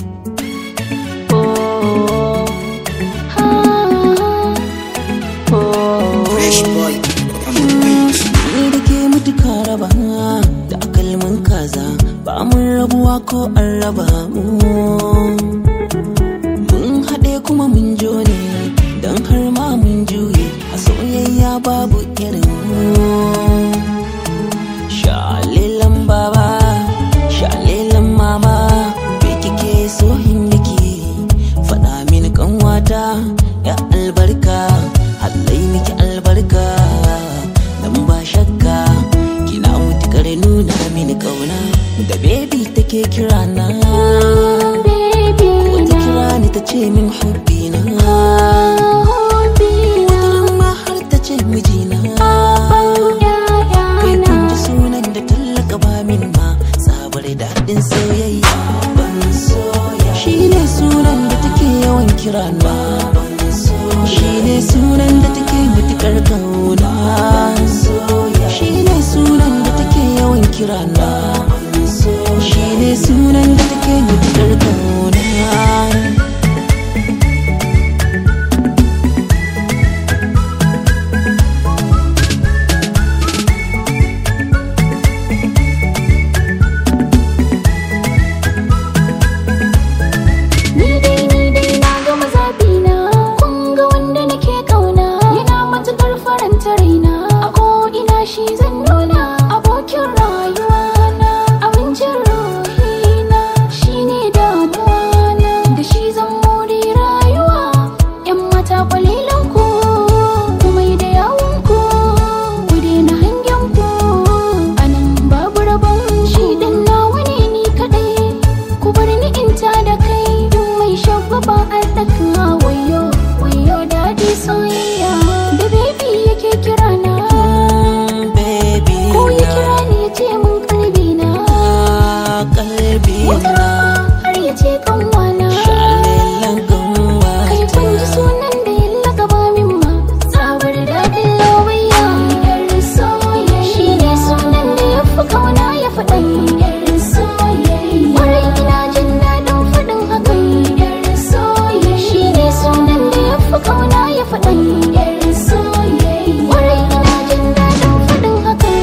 Fresh boy on the beat. Ni da ke mutuka raba da akalmin kaza ba mun rabuwa ko an raba mu. Mun haɗe kuma mun jone don har ma mun juye a soyayya babu irin mu. Shalilan baba, shalilan mama, bai kike so in miki faɗa mini kanwata ya albarka, hallai miki albarka, dan ba shakka kina mutukar nuna mini kauna da baby take kira na. Wata kira ni ta ce min hubbi na. Wata ma har ta ce mijina. Kai kun ji sunan da tallaka ba min ma sabar daɗin soyayya ban soya shi ne sunan da take yawan kira na shi ne sunan da take mutukar kauna shi ne sunan da take yawan kira na shi ne sunan da take mutukar kauna Ni dai ni dai na gama zaɓi na kun ga wanda nake kauna yana matuƙar faranta raina a ko ina shi zan nuna abokin rayuwa na abincin ruhina shine damuwa na da shi zan more rayuwa yan mata kwalilan ku kuma da yawon ku ku daina hangen ku anan babu rabon shi dan nawa ne ni kadai ku bar ni in ta da kai duk mai shagwaba a tsaka wayo wayo daɗi soyayya da baby yake kira na Mm, baby ko ya na kira ni ya ce mun kalbi na kalbi wata na har ya ce kanwana shalilan kanwa kai kun ji sunan da ya lakaba min ma sabar daɗin lawayya yar soyayya shi ne sunan da ya fi kauna ya faɗan yar soyayya warai ina jin daɗin faɗin hakan yar soyayya shi ne sunan da ya fi kauna ya faɗan yar soyayya warai ina jin daɗin faɗin hakan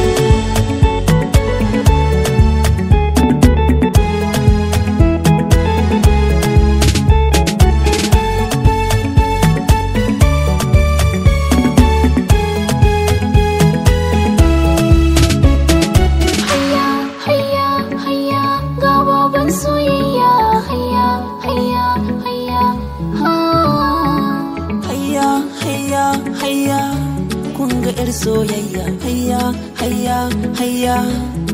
Hayya, hayya, hayya, ga baban soyayya. Hayya, hayya, hayya, ha. hayya hayya hayya kun ga yar soyayya hayya hayya hayya